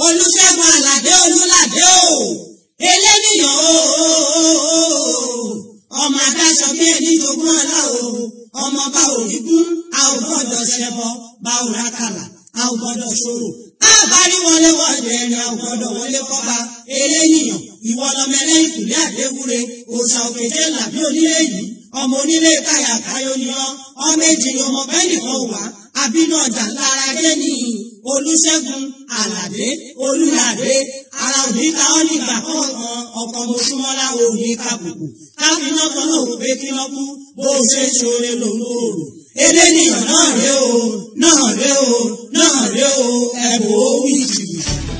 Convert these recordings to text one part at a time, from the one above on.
olùṣègùn àlàdé olùlàdé o eléníyàn o ọmọ adáṣọ bí ẹni jogún ọlá o ọmọ bá òní kún a ò gbọ́dọ̀ ṣẹbọ bá ò rákàlà a ò gbọ́dọ̀ ṣòro a bá rí wọlé wọlé ẹni a ò gbọ́dọ̀ wọlé kọba eléníyàn ìwọ lọmọ ẹlẹ́yìn kùlé àdéwúre òòṣà òkèjé làbí onílé yìí ọmọ onílé káyà káyọ ni ọ ọmọ èjì ni ọmọ bẹ́ẹ̀ nìkan wà àbínú ọjà lára dé ní olùṣègùn àlàdé olùlàdé ara òní ká ọ nígbà kọ̀ọ̀kan ọkọ̀ mọ̀ṣúmọ́lá òní kàbùkù káfíńnà kan náà wò pé kí wọ́n kú bó ṣe ṣoore lòun ò rò eléníyàn náà ré o náà ré o náà ré o ẹ̀bùn ó wí jìbìtì.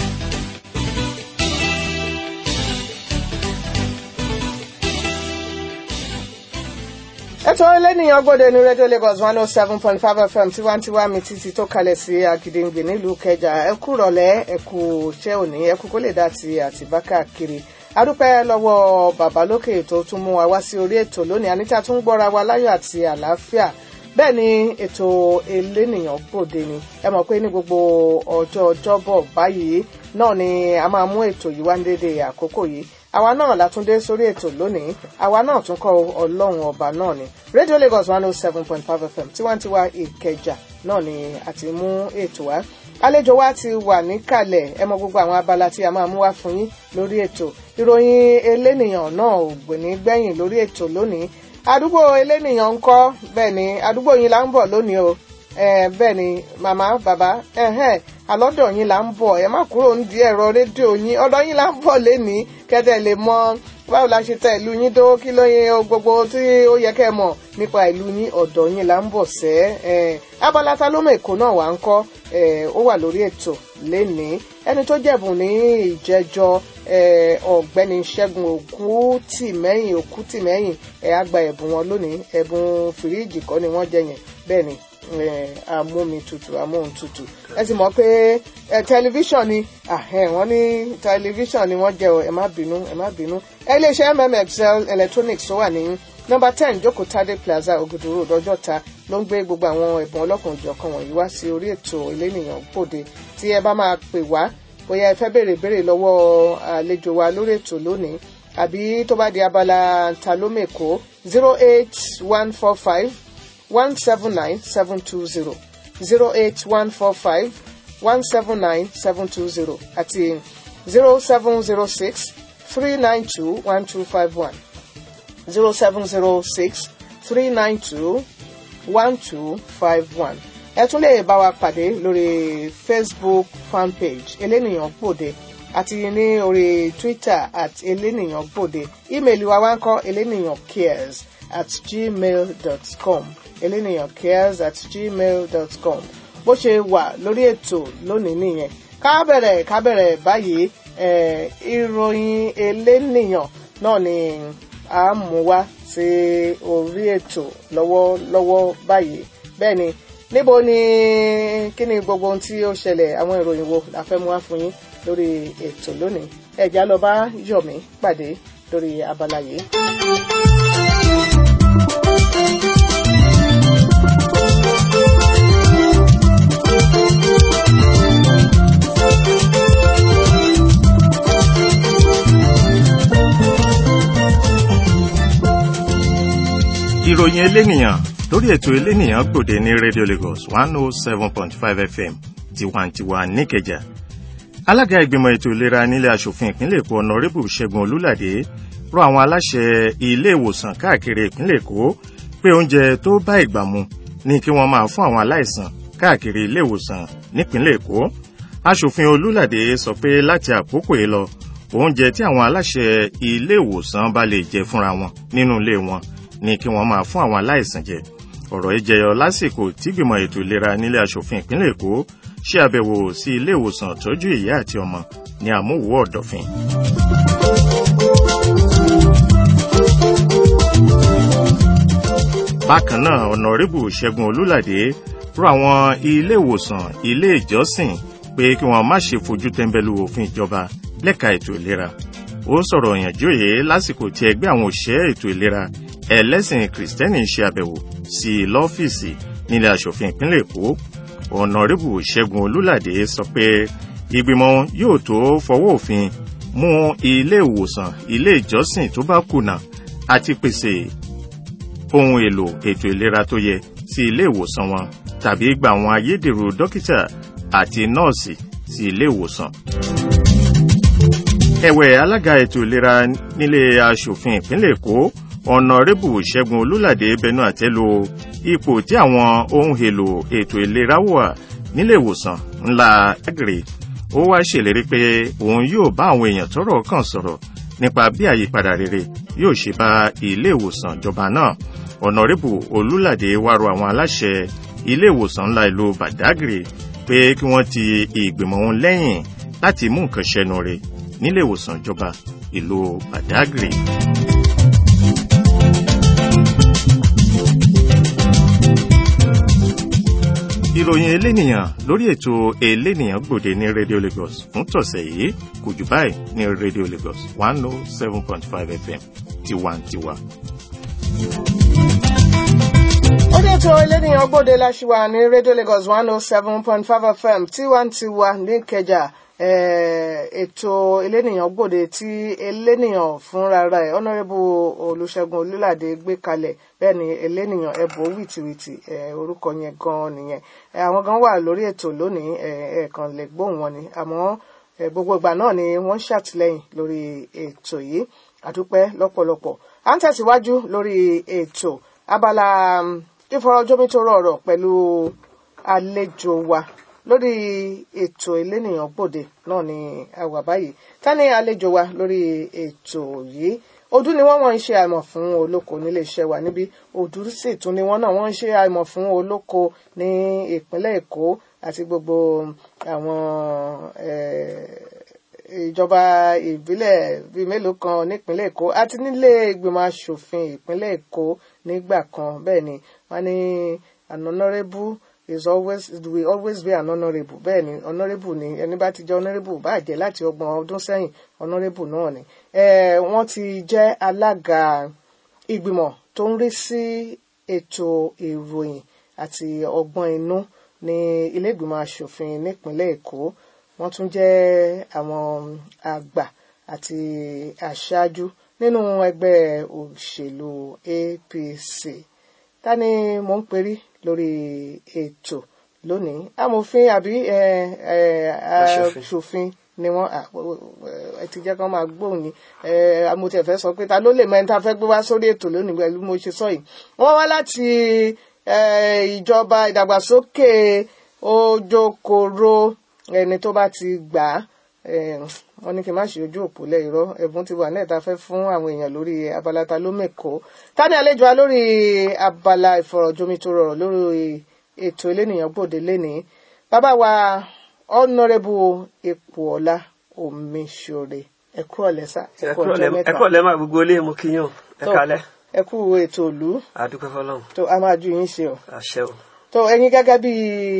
ètò ẹlẹ́nìyàn gbọ́dọ̀ ní rédíò Lagos one oh seven point five FM tiwantiwa mi títí tó kalẹ̀ sí Agídéǹgbè nílùú Kẹjà ẹ kú rọ̀lẹ́ ẹ kú iṣẹ́ òní ẹ kú kó lè dá ti àtìbá káàkiri adúpẹ́ lọ́wọ́ bàbá lókè tó tún mú wa wá sí orí ètò lónìí àníta tún gbọ́ra wa láyọ̀ àti àlàáfíà bẹ́ẹ̀ ni ètò elénìyàn gbòde ni ẹ mọ̀ pé ní gbogbo ọjọ́ ọjọ́bọ̀ báyìí náà ni a máa mú ètò yìí wá ní dédé àkókò yìí àwa náà látúndé sórí ètò lónìí àwa náà tún kọ ọlọ́run ọba náà ni radio lagos one oh seven point five fm tiwantiwa ìkẹjà náà ni a ti mú ètò wá àlejò wa ti wà níkàlẹ̀ ẹ mọ gbogbo àwọn abala tí a máa mú wá fún yín lórí ètò ìròyìn elénìyàn náà ò gbẹ̀ní gbẹ̀yìn lórí ètò lónìí àdúgbò elénìyàn ń kọ́ bẹ́ẹ̀ ni àdúgbò yín là ń bọ̀ lónìí o bẹ́ẹ̀ ni màmá bàbá àlọ́dọ̀ yín là ń bọ̀ ẹ má kúrò ń di ẹ̀rọ rédíò yín ọ̀dọ̀ yín là ń bọ̀ lénìí kẹ́tẹ́ lè mọ báwo la ṣe tẹ ìlú yín tó kí ló yẹ gbogbo tí ó yẹ kẹ́ mọ̀ nípa ìlú yín ọ̀dọ̀ yín là ń bọ̀ sẹ́ abala ta ló mọ èkó náà wà ń kọ́ ó wà lórí ètò lénìí ẹni tó jẹ̀bùn ní ìjẹjọ ọ̀gbẹ́ni ṣẹ́gun òkútìmẹ́yìn òkútìmẹ́yìn ẹ̀ á gba ẹ̀bùn wọn lónìí ẹ̀bùn fìríìjì kọ́ ni wọ́n jẹ yẹn bẹ́ẹ̀ ni amómi tutù amóhun tutù ẹ sì mọ̀ pé tẹlifíṣàn ni wọ́n ní tẹlifíṣàn ni wọ́n jẹ́ o ẹ má bínú ẹ má bínú iléeṣẹ́ mmxl electronics tó wà ní nọ́mbà ten jókòó tade plaza ògùdù road ọjọ́ta ló ń gbé gbogbo àwọn ẹ̀bùn ọlọ́kùnrin jọ̀kan wọ̀nyí wá sí orí ètò elénìyàn gbòde tí ẹ bá máa pè wá bóyá ẹ fẹ́ béèrè béèrè lọ́wọ́ àlejò wa lórí ètò lónìí àbí tó bá di abala ta ló mèkó zero eight one four five one seven nine seven two zero zero eight one four five one seven nine seven two zero àti zero seven zero six three nine two one two five one zero seven zero six three nine two one two five one ẹ tún lè bá wa pàdé lórí facebook fanpage elénìyàn gbòde àti ní orí twitter at elénìyàn gbòde ímeèlì wa wá ń kọ elénìyàn cares at gmail dot com elénìyàn cares at gmail dot com bó ṣe wà lórí ètò lónìí nìyẹn ká bẹ̀rẹ̀ ká bẹ̀rẹ̀ báyìí ìròyìn elénìyàn náà ni a mú wá sí orí ètò lọ́wọ́lọ́wọ́ báyìí bẹ́ẹ̀ ni níbo ni kí ni gbogbo ohun tí ó ṣẹlẹ̀ àwọn ìròyìn wo la fẹ́ mú wá fún yín lórí ètò lónìí ẹ̀já lọ bá yọ̀mí pàdé lórí abala yìí. ìròyìn elénìyàn lórí ètò elénìyàn gbòde ní radio lagos one oh seven point five fm tiwantiwa níkẹjà alága ìgbìmọ̀ ètò ìlera nílé asòfin ìpínlẹ̀ èkó ọ̀nàrẹ́bù ṣẹ́gun olúlàdé rọ àwọn aláṣẹ ilé ìwòsàn káàkiri ìpínlẹ̀ èkó pé oúnjẹ tó bá ìgbà mu ní kí wọ́n máa fún àwọn aláìsàn káàkiri ilé ìwòsàn nípínlẹ̀ èkó asòfin olúlàdé sọ pé láti àkókò yìí lọ oúnjẹ tí àwọn aláṣẹ ilé ìwòsàn bá lè jẹ fúnra wọn nínú ilé wọn ní kí wọ́n máa fún àwọn aláìsàn jẹ ọ̀rọ̀ yìí jẹyọ lásìkò tígbìmọ̀ ètò ìlera nílé asòfin ìpínlẹ̀ èkó ṣe àbẹ̀wò sí ilé ìwòsàn tọ́jú ìyá àti ọmọ ní àmúwò ọ̀dọ̀fin. bákan náà ọ̀nàrẹ́bù ṣẹ́gun olúlàdé rọ àwọn ilé ìwòsàn ilé ìjọsìn pé kí wọ́n má ṣe fojú tẹ́ńbẹ́lú òfin ìjọba lẹ́ka ètò ìlera ó sọ̀rọ̀ ìyànjú yìí lásìkò tí ẹgbẹ́ àwọn òṣìṣẹ́ ètò ìlera ẹlẹ́sìn kìrìsìtẹ́nì ṣe àbẹ̀wò sí i lọ́fíìsì nílẹ̀ asòfin ìpínlẹ̀ èkó ọ̀nàrẹ́bù ṣẹ́gun olúlàdé sọ pé ìgbìmọ̀ wọn yóò tó fọwọ́ òfin mú ilé ìwòsàn ilé ìjọsìn tó bá kùnà àti pèsè ohun èlò ètò ìlera tó yẹ sí ilé ìwòsàn wọn tàbí gba àwọn ayédèrú dókítà àti nọ́ọ̀sì sí ilé ìwòsàn. ẹ̀wẹ̀ alága ètò ìlera nílé aṣòfin ìpínlẹ̀ èkó ọ̀nàrẹ́bù ṣẹ́gun olúládé bẹnu àtẹ́ lu ipò tí àwọn ohun èlò ètò ìlera wà nílé ìwòsàn ńlá agri ó wá ṣèlérí pé òun yóò bá àwọn èèyàn tọ́rọ̀ kàn sọ̀rọ̀ nípa bí àyípadà rere yóò ṣe bá ilé ìwòsàn ìjọba náà ọ̀nàrẹ́bù olúládé wá rọ àwọn aláṣẹ ilé ìwòsàn ńlá ìlú badagry pé kí wọ́n ti ìgbìmọ̀ wọn lẹ́yìn láti mú nǹkan ṣẹnu rẹ̀ nílé ìwòsàn ìjọba ìlú badagry. ìròyìn elénìyàn lórí ètò elénìyàn gbòde ní radio lagos fún tọ̀sẹ̀ yìí kò jù báyìí ní radio lagos one oh seven point five fm tiwantiwa. orí ètò elénìyàn gbòde láṣìwà ní radio lagos one oh seven point five fm tiwantiwa ní kẹjà ètò elénìyàn gbòde tí elénìyàn fúnra rẹ̀ honourable olùṣègùn olúládé gbé kalẹ̀ bẹ́ẹ̀ ni elénìyàn ẹ̀bùn wìtìwìtì orúkọ yẹn gan nìyẹn àwọn gan wà lórí ètò lónìí ẹ̀ẹ̀kan lè gbóhùn wọn ni àmọ́ gbogbo ìgbà náà ni wọ́n ń ṣàtìlẹ́yìn lórí ètò yìí àdúpẹ́ lọ́pọ̀lọpọ̀ à ń tẹ̀síwájú lórí ètò abala ìfọ̀rọ̀jomitoro ọ̀rọ̀ pẹ̀lú àlejò wa lórí ètò elénìyàn gbòde náà ni a wà báyìí ta ni àlejò wa lórí ètò yìí ojú ni wọ́n wọ́n ń ṣe àìmọ̀ fún olóko nílé iṣẹ́ wa níbí ojú sì tún ni wọ́n náà wọ́n ń ṣe àìmọ̀ fún olóko ní ìpínlẹ̀ èkó àti gbogbo àwọn ìjọba ìbílẹ̀ bíi mélòó kan nípínlẹ̀ èkó àti nílé ìgbìmọ̀ asòfin ìpínlẹ̀ èkó nígbà kan bẹ́ẹ̀ ni wọ́n ní an honourable is always it will always be an honourable bẹ́ẹ̀ ni honourable ni ẹni bá ti jẹ́ honourable bá jẹ́ láti ọgbọ̀n ọdún sẹ́yìn honourable náà ni wọ́n ti jẹ́ alága ìgbìmọ̀ tó ń rí sí ètò ìròyìn àti ọgbọ́n inú ní ilé ìgbìmọ̀ asòfin nípínlẹ̀ èkó wọ́n tún jẹ́ àwọn àgbà àti aṣáájú nínú ẹgbẹ́ òṣèlú apc ta ni mò ń perí lórí ètò lónìí amòfin àbí aṣòfin ni wọn ẹ ti jẹ́ kí wọ́n máa gbóhùn ní amòtẹ̀fẹ́ sọ pé ta ló lè mọ ẹni tá a fẹ́ gbé wá sórí ètò lónìí pẹ̀lú mo ṣe sọ yìí wọ́n wá láti ìjọba ìdàgbàsókè ojokoro ẹni tó bá ti gbà á wọ́n ní kí n má ṣe ojú òpó lẹ irọ́ ẹ̀bùn ti wà náà tá a fẹ́ fún àwọn èèyàn lórí abala ta ló mẹkọ tani àlejò wa lórí abala ìfọ̀rọ̀jomitoro ọ̀rọ̀ lórí ètò elénìyàn gbòde lénìí bàbá wa ọ̀nàrẹ́bù ipòọlá omiṣore ẹ kú ọ̀lẹ́ sá ẹ kú ọjọ́ mẹ́ta ẹ kú ọ̀lẹ́ máa gbogbo ilé mo kí yín o ẹ kálẹ́. ẹ kú ètò ìlú àdúpẹ́ fọlọ́run tó a máa ju yín ṣe o àṣẹ o. tó ẹ̀yin gẹ́gẹ́ bí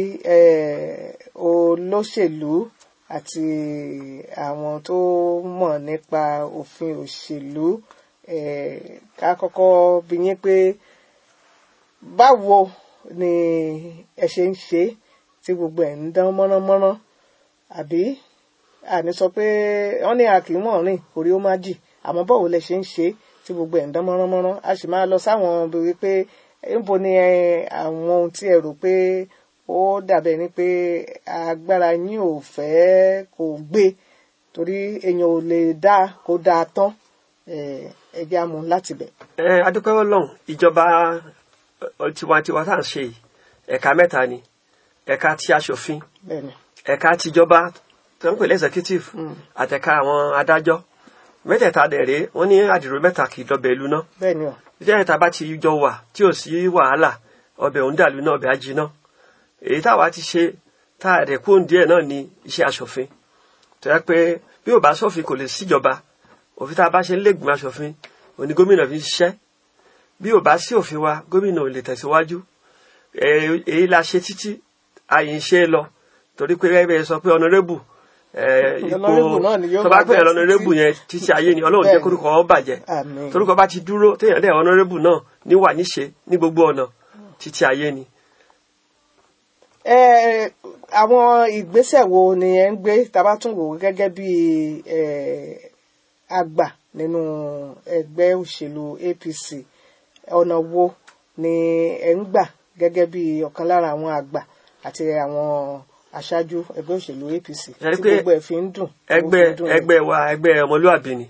olóṣèlú àti àwọn tó mọ̀ nípa òfin òṣèlú ká kọ́kọ́ bi yín pé báwo ni ẹ ṣe ń ṣe tí gbogbo ẹ̀ ń dán mọ́ránmọ́rán àbí àní sọ pé wọ́n ní àkìmọ̀ rìn orí ó má jì àmọ́ báwo lẹ ṣe ń ṣe tí gbogbo ẹ̀ ń dán mọ́ránmọ́rán a sì máa lọ sáwọn bíi pé níbo ni àwọn ohun tí ẹ rò pé ó dàbẹ̀ ni pé agbára yín ò fẹ́ kò gbé torí èèyàn ò lè dá kó dáa tán ẹjẹ́ amú láti bẹ̀. ẹ adúpẹ́ ọlọ́run ìjọba tiwantiwa tá à ń ṣe yìí ẹ̀ka mẹ́ta ni ẹ̀ka ti aṣòfin bẹ́ẹ̀ni ẹ̀ka tìjọba tó ń pè lẹ́sẹ̀kítìf àtẹ̀ka àwọn adájọ́ mẹ́tẹ̀ẹ̀ta dẹ̀ rèé wọ́n ní àdìrò mẹ́ta kì í dọbẹ̀ ìlú náà bẹ́ẹ̀ni o ìjẹ́ ìta bá ti jọ wà tí ò sí wàhálà ọbẹ̀ òun dàlú náà ọbẹ̀ ajiná èyí táwa ti ṣe tá a rẹ̀ kóhùn díẹ̀ náà ni iṣẹ́ aṣòfin tó yẹ pé bí ò bá sófin kò lè síjọba òfin tá a bá ṣe ń lẹ́gbìmọ̀ aṣòfin òní gómìnà fi ń ṣiṣẹ́ bí ò bá sí òfin wa gómìnà ò lè tẹ̀síwájú èyí la ṣe títí àyè ń ṣe é lọ torí pé rẹ́bẹ̀ẹ́ sọ pé ọ̀nàrẹ́bù ipò Honorable náà ni yóò tó bá máa pè é jẹ́ ọ̀nàrẹ́bù títí. yẹn títí ayé ni ọlọ́run jẹ́ Bẹ́ẹ̀ni. kórúkọ ọ bàjẹ́ Àmín. torúkọ bá ti dúró téèyàn dẹ̀ ọ̀nàrẹ́bù náà níwà níṣe ní gbogbo ọ̀nà títí ayé ni. ẹ àwọn ìgbésẹ̀ wo ni ẹ ń gbé tábà tún wò ó gẹ́gẹ́ bí eh, àgbà nínú ẹgbẹ́ òṣèlú APC ọ̀nà wo ni ẹ ń gbà gẹ́gẹ́ bí ọ̀kan lára àwọn àgbà àti àwọn aṣáájú ẹgbẹ́ òṣèlú APC Ẹ rí tí pé gbogbo ẹ̀ fi ń dùn. ẹgbẹ́ ó fi ń dùn. ẹgbẹ́ wa ẹgbẹ́ ọmọlúwàbí ni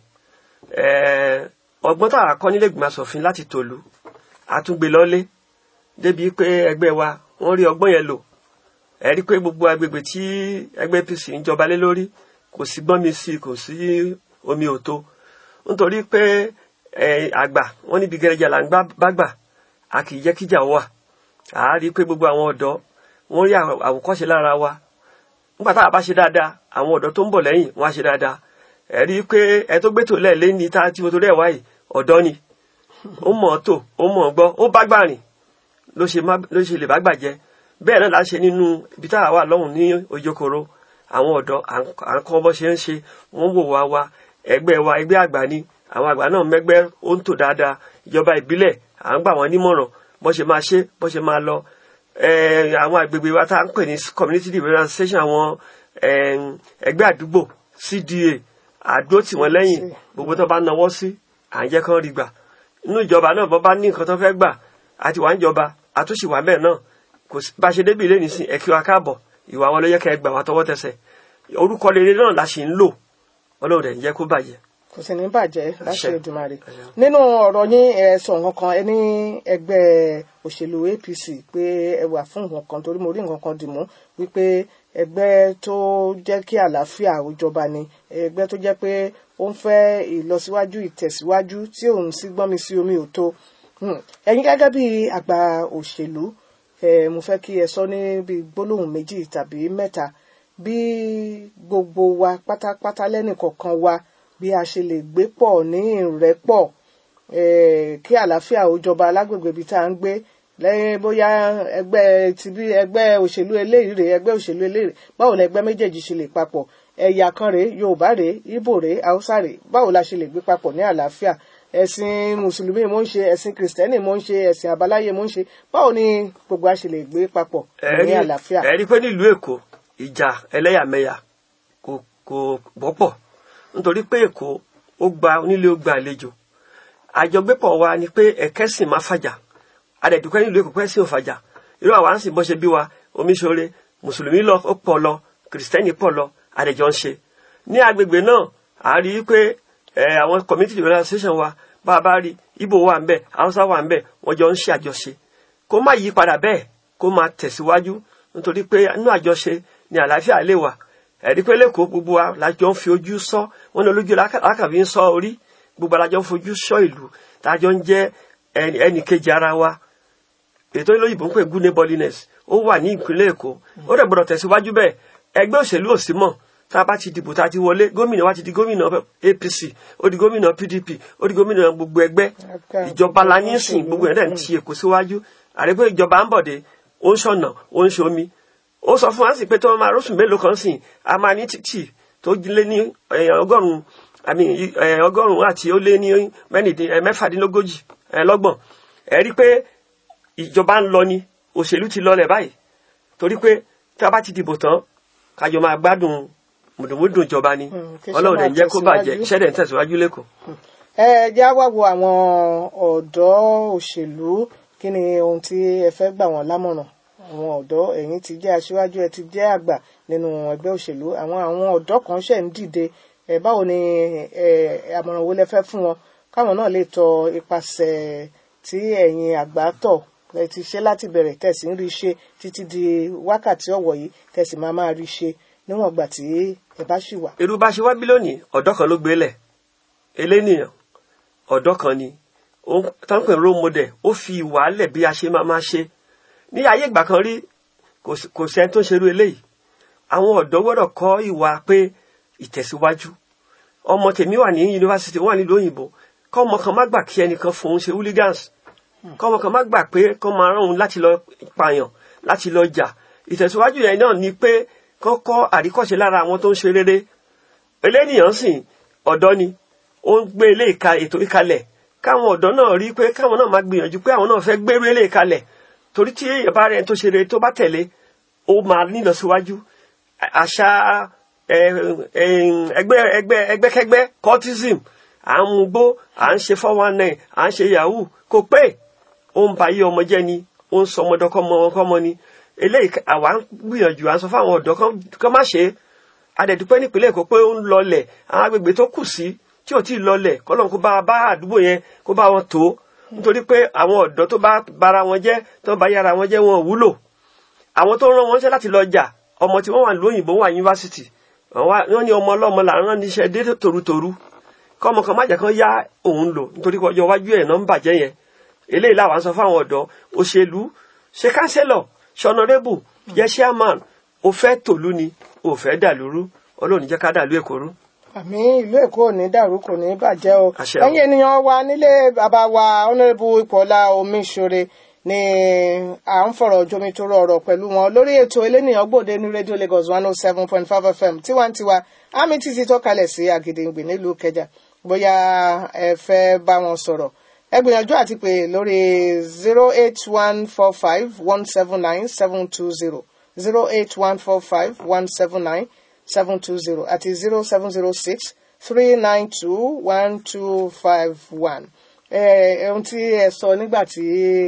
Eh, ọgbọ́n tá a kọ́ nílé ìgbìmọ̀ asòfin láti tòlú àtúngbè lọ́lé débi pé ẹgbẹ́ wa wọ́n rí ọgbọ́n yẹn lò ẹ rí pé gbogbo agbègbè tí ẹgbẹ́ APC ń jọba lé lórí kò sí gbọ́n mi sí kò sí omi òtó nítorí pé eh, àgbà wọ́n níbi gẹrẹjà là ń gbá- bá gbà a kì í jẹ́ kíjà wà a rí pé gbogbo àwọn ọ̀dọ́ wọ́n rí àwò- àwòkọ́ṣe lára wa nígbà tá a bá ṣe dáadáa àwọn ọ̀dọ́ tó ń bọ̀ lẹ́yìn wọ́n á ṣe dáadáa ẹ rí i pé ẹ tó gbé tò lẹ́ẹ̀lé ní tá tí mo torí ẹ̀ wáyìí ọ̀dọ́ ni ó mọ̀ ọ́ tò ó mọ̀ ọ́ gbọ́ ó bá gbà rìn ló ṣe má- ló ṣe lè bá gbà jẹ́ bẹ́ẹ̀ náà la ṣe nínú ibi tá a wà lọ́hùn ní ojokoro àwọn ọ̀dọ́ à ń- à ń kọ́ bọ́ ṣe ń ṣe wọ́n wò wá wa ẹgbẹ́ wa ẹgbẹ́ àgbà ni àwọn àgbà náà mẹ́gbẹ́ ó ń tò dáadáa ìjọba ìbílẹ̀ à ń gbà wọ́n nímọ̀ràn bọ́ ṣe máa ṣe bọ́ ṣe máa lọ eh, àwọn agbègbè wa tá à ń pè ní community development station àwọn eh, ẹgbẹ́ àdúgbò CDA àdó tì wọ́n lẹ́yìn gbogbo tó bá nawọ́ sí à ń jẹ́ kán rí gbà inú ìjọba náà bọ́ bá ní nǹkan tó fẹ́ gbà àti wà ń jọba àtúnṣe wà bẹ́ẹ̀ náà kò sí bá a ṣe débi ilé nìsín ẹ kí wa káàbọ̀ ìwà wọn ló yẹ kẹ́ ẹ gbà wá tọwọ́ tẹsẹ̀ orúkọ rere náà la ṣì ń lò ọlọ́run rẹ̀ ń jẹ́ kó bàjẹ́ kò sì ní bàjẹ́ láṣẹ Àṣẹ. Èdùmàrè Àṣẹ. nínú ọ̀rọ̀ yín ẹ sọ nǹkan kan ẹ ní ẹgbẹ́ òṣèlú APC pé ẹ wà fún nǹkan kan torí mo rí nǹkan kan dì mú wípé ẹgbẹ́ tó jẹ́ kí àlàáfíà ó jọba ni ẹgbẹ́ tó jẹ́ pé ó ń fẹ́ ìlọsíwájú ìtẹ̀síwájú tí òun sí gbọ́n mi sí omi ò tó Hmm. ẹ̀yin gẹ́gẹ́ bí àgbà òṣèlú ẹ mo fẹ́ kí ẹ sọ ní bí gbólóhùn méjì tàbí mẹ́ta bí gbogbo wa pátápátá lẹ́nìkọ̀ọ̀kan wa bí a ṣe lè gbé pọ̀ ní ìrẹ́pọ̀ eh, kí àlàáfíà ó jọba lágbègbè ibi tá à ń gbé lẹ́yìn bóyá ẹgbẹ́ tibí ẹgbẹ́ òṣèlú eléyìí rèé ẹgbẹ́ òṣèlú eléyìí rèé báwo ni ẹgbẹ́ méjèèjì ṣe lè papọ̀ ẹ̀yà kan rèé yorùbá rèé ìbò rèé haúsá rèé báwo la ṣe lè gbé papọ̀ ní àlàáfíà ẹ̀sìn mùsùlùmí mo ń ṣe ẹ̀sìn kìrìsìtẹ́nì mo ń ṣe ẹ̀sìn àbáláyé mo ń ṣe báwo ni gbogbo a ṣe lè gbé papọ̀ ní àlàáfíà. ẹ rí i pé nílùú èkó ìjà ẹlẹ́yàmẹ̀yà kò kò wọ́pọ̀ nítorí pé èkó ó gba onílé ó gba àlejò àjọgbépọ̀ wa ni pé ẹ̀kẹ́sìn má fàjà adẹ̀dùkẹ́ nílùú èkó pẹ́sìn ò fàjà irú àwa ń sìn bọ́ ṣe bí wa omiṣore mùsùlùmí lọ ó pọ̀ lọ kìrìsìtẹ́nì pọ̀ lọ adẹ̀jọ́ ń ṣe ní agbègbè náà à rí i pé ẹ, àwọn community development association wa bá a bá rí ibo wà ń bẹ haúsá wà ń bẹ wọ́n jọ ń ṣe àjọṣe kó má yí padà bẹ́ẹ̀ kó máa tẹ̀síwájú nítorí pé inú àjọṣe ni àlàáfíà lè wà ẹ̀rí pé lẹ́kọ̀ọ́ gbogbo wa lájọ ń fi ojú sọ wọn ní olójú lákàbí ń sọ orí gbogbo alájọ ń fojú sọ ìlú tájọ ń jẹ́ ẹnì ẹnì kejì ara wa ètò ìlóyìnbó ń pè good neighborliness ó wà ní ìpínlẹ̀ èkó ó dẹ̀ gbọ́dọ̀ tẹ̀síwájú bẹ́ẹ̀ ẹgbẹ́ òṣèlú ò sí mọ́ tá a bá ti dìbò tá a ti wọlé gómìnà wa ti di gómìnà apc ó di gómìnà pdp ó di gómìnà gbogbo ẹgbẹ́ ìjọba la ní sìn gbogbo ẹ̀ dẹ̀ ń ti èkó síwájú àrẹ́gbẹ́ ìjọba ń bọ̀dé ó ń ṣọ̀nà ó ń ṣomi ó sọ fún wa sí pé tó máa rọ́ṣù mélòó kan sìn a máa ní títì tó lé ní eh, ọgọ́rùn-ún àmì eh, ọgọ́rùn-ún àti ó lé ní mẹ́rìndín eh, mẹ́fàdínlógójì eh, lọ́gbọ̀n ẹ rí pé ìjọba ń lọ ni òṣèlú ti lọlẹ̀ báyìí torí pé tí a bá ti dìbò tán kájọ máa gbádùn mùdùmùdùn ìjọba ni Hmm, kí iṣẹ́ ọlọ́run dẹ̀ ń jẹ́ kó máa bàjẹ́ tẹ̀síwájú. iṣẹ́ dẹ̀ ń tẹ̀síwájú lẹ́kọ̀ọ́. ẹ jẹ́ á wá wo àwọn ọ̀dọ́ òṣèlú kí ni ohun tí ẹ fẹ́ gbà wọ́n lámọ̀ràn àwọn ọ̀dọ́ ẹ̀yin ti jẹ́ aṣíwájú ẹ ti jẹ́ àgbà nínú ẹgbẹ́ òṣèlú àwọn àwọn ọ̀dọ́ kan ṣẹ̀ ń dìde ẹ báwo ni ẹ àmọ̀ràn wo lẹ fẹ́ fún wọn káwọn náà lè tọ ipasẹ̀ tí ẹ̀yin àgbà tọ̀ ẹ ti ṣe láti bẹ̀rẹ̀ tẹ̀sí ń rí ṣe títí di wákàtí ọ̀wọ̀ yìí tẹ̀sí máa máa rí ṣe níwọ̀n ìgbà tí ẹ bá ṣì wà. irú bá ṣe wá bí lónìí ọ̀dọ́ kan ló gbélẹ̀ elénìyàn ọ̀dọ́ kan ni ó táǹpẹ̀ role model ó fi ìwà lẹ̀ bí a ṣe máa máa ṣe ní ayé ìgbà kan rí kò sí- kò sẹ́ni tó ń ṣerú eléyìí àwọn ọ̀dọ́ gbọ́dọ̀ kọ́ ìwà pé ìtẹ̀síwájú ọmọ tèmi wà ní yunifásitì wà nílùú òyìnbó kọ́ ọmọ kan má gbà kí ẹnìkan fòun ṣe hooligans kọ́ ọmọ kan má gbà pé kọ́ máa rán òun láti lọ pààyàn láti lọ jà ìtẹ̀síwájú yẹn náà ni pé kọ́kọ́ àríkọ́ṣe lára àwọn tó ń ṣe rere eléníyàn sìn ọ̀dọ́ ni ó ń gbé ilé ìka ètò ìkalẹ̀ káwọn ọ̀dọ́ náà rí pé káwọn náà máa gbìyànjú pé àwọn náà fẹ́ gbérú ilé ìkalẹ̀ torí tí èèyàn bá rẹ̀ tó ṣe rere tó bá tẹ̀lé ó máa nílọsíwájú àṣà ẹ, ẹ, ẹgbẹ́ ẹgbẹ́ ẹgbẹ́kẹ́gbẹ́ cultism à ń mugbó à ń ṣe four one nine à ń ṣe yahoo kò pé ó ń ba ayé ọmọ jẹ́ ni ó ń sọ ọmọdọ́kọ́mọ ni eléyìí ká- àwa ń gbìyànjú à ń sọ fáwọn ọ̀dọ́ kan- kan má ṣe é adẹ̀dúpẹ́ nípínlẹ̀ èkó pé ó ń lọlẹ̀ àwọn agbègbè tó kù sí tí ò tí ì lọlẹ̀ kọ́lọ́n kó bá bá àdúgbò yẹn kó bá wọn tó nítorí pé àwọn ọ̀dọ́ tó bá bara wọn jẹ́ tó bá yára wọn jẹ́ wọn ò wúlò àwọn tó rán wọn ṣẹ́ láti lọ jà ọmọ tí wọ́n wà lóyìnbó wà yunifásitì wọ́n ní ọmọ ọlọ́mọ là ń rán níṣẹ́ dé tòrutòru kọ́mọ kan má jẹ́ kán yá òun lò nítorí pé ọjọ́ iwájú ẹ̀ náà ń bàjẹ́ yẹn eléyìí làwọn sọ fáwọn ọ̀dọ́ òṣèlú ṣe kánsẹ́lọ̀ ṣọnọrẹ́bù jẹ́ chairman ó fẹ́ tòlú ni ó fẹ́ dàlúrú ọlọ́run jẹ́ ká dàlú èkó rú. àmì ìlú èkó ò ní dàrú kò ní bàjẹ́ o Àṣẹ o. ẹ̀yin ènìyàn wa nílé bàbá wa honourable ipòọlá omiṣore ni à ń fọ̀rọ̀ jomitoro ọ̀rọ̀ pẹ̀lú wọn lórí ètò elénìyàn gbòde ní rédíò lagos one oh seven point five fm tiwantiwa àmì títí tó kalẹ̀ sí àgìdìngbì nílùú kẹjà bóyá ẹ fẹ́ bá wọn sọ̀rọ̀ ẹ gbìyànjú àti pè lórí zero eight one four five one seven nine seven two zero zero eight one four five one seven nine seven two zero àti zero seven zero six three nine two one two five one. ohun tí ẹ sọ nígbà tí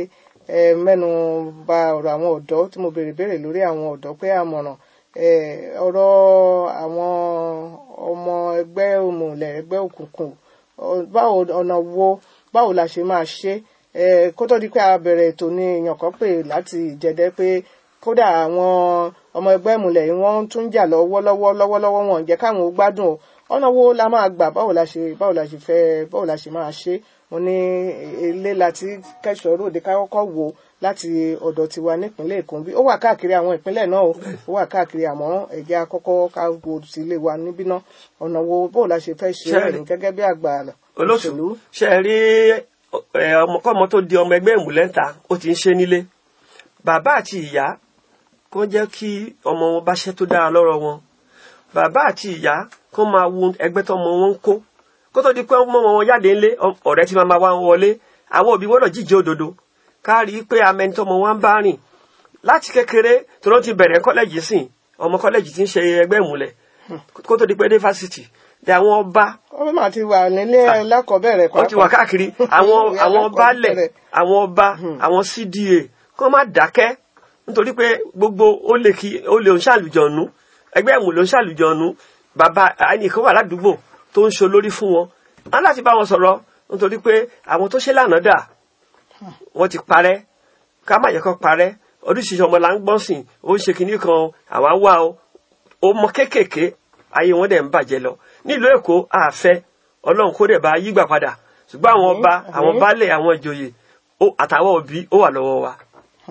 ẹ mẹ́nu bà ọ̀rọ̀ àwọn ọ̀dọ́ tí mo béèrè béèrè lórí àwọn ọ̀dọ́ pé àmọ̀ràn eh, ọ̀rọ̀ àwọn ọmọ ẹgbẹ́ òmùlẹ̀ ẹgbẹ́ òkùnkùn ọ- báwo ọ̀nà wo báwo la ṣe máa ṣe é kó tó di pé a bẹ̀rẹ̀ ètò ní èèyàn kan pè láti ìjẹ́dẹ́ pé kódà àwọn ọmọ ẹgbẹ́ ìmùlẹ̀ yìí wọ́n tún jà lọ́wọ́lọ́wọ́ lọ́wọ́lọ́wọ́ wọn ò jẹ́ káwọn ó gbádùn o ọ̀nà wo la máa gbà báwo la ṣe báwo la ṣe fẹ́ báwo la ṣe máa ṣe mo ní ilé láti kẹ́sọ̀ ròde ká kọ́kọ́ wò ó láti ọ̀dọ̀ tiwa nípínlẹ̀ èkó bí ó wà káàkiri àwọn ìpínlẹ̀ náà o ó wà káàkiri àmọ́ ẹ̀jẹ̀ akọ́kọ́ ká wo sí ilé wa níbí náà ọ̀nà wo báwo la ṣe fẹ́ ṣe Ṣé- ẹ̀yìn gẹ́gẹ́ bí àgbà olóṣèlú ṣe é rí ẹ, ọmọkọ́mọ tó di ọmọ ẹgbẹ́ ìmùlẹ́ta ó ti ń ṣe nílé bàbá àti ìyá kó jẹ́ kí ọmọ wọn bá ṣẹ́ tó dára lọ́rọ̀ wọn bàbá àti ìyá kó máa wo ẹgbẹ́ tọmọ wọn ń kó kó tó di pé ọmọ wọn jáde ńlé ọ- ọ̀rẹ́ tí máa máa wá wọn wọlé àwọn òbí gbọ́dọ̀ jíjẹ òdodo ká rí i pé amẹni tọmọ wọn ń bá rìn láti kékeré tó ló ti bẹ̀rẹ̀ kọ́lẹ́jì sìn ọmọ kọ́lẹ́jì ti ń ṣe ẹgbẹ́ ìmùlẹ̀ kó tó di pé dé fásitì dé àwọn ọba ó mà ti wà nílé lákọ̀ọ́bẹ̀rẹ̀ wọ́n ti wà káàkiri àwọn Ìyá àwọn alákọ̀ọ́bẹ̀rẹ̀. baálẹ̀ àwọn ọba àwọn cda kó má dákẹ́ nítorí pé gbogbo ó lè kí ó lè ń ṣàlùjọ̀nù ẹgbẹ́ ẹ̀mú ló ń ṣàlùjọ̀nù bàbá ẹnìkan wà ládùúgbò tó ń ṣe olórí fún wọn wọn láti bá wọn sọ̀rọ̀ nítorí pé àwọn tó ṣe lánàá dà wọ́n ti parẹ́ ká má yẹ kó parẹ́ oríṣiríṣi ọmọ là ń gbọ́n sìn ó ń ṣe kinní kan àwa wá o ọmọ kéékèèké ayé wọn dẹ̀ ń bàjẹ́ lọ nílùú èkó àfẹ́ ọlọ́run kó dẹ̀ bá yígbà padà ṣùgbọ́n àwọn ọba Àmín. àwọn baálẹ̀ àwọn ìjòyè ó- àtàwọn òbí ó wà lọ́wọ́ wa.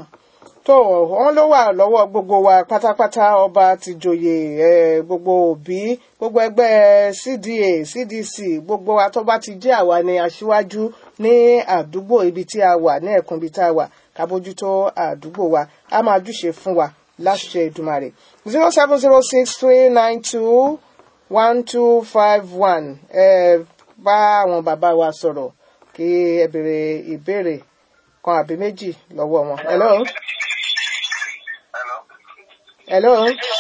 tó wọn ló wà lọ́wọ́ gbogbo wa pátápátá ọba ti joyè ẹ, gbogbo òbí gbogbo ẹgbẹ́ cda cdc gbogbo wa tó bá ti jẹ́ àwa ni aṣíwájú ní àdúgbò ibi tí a wà ní ẹkùn ibi tí a wà ká bójútó àdúgbò wa a máa júṣe fún wa láṣẹ ìdùmarè zero seven zero six three nine two one two five one ẹ bá àwọn bàbá wa sọ̀rọ̀ kí ẹ béèrè ìbéèrè kan àbí méjì lọ́wọ́ wọn. hello. hello.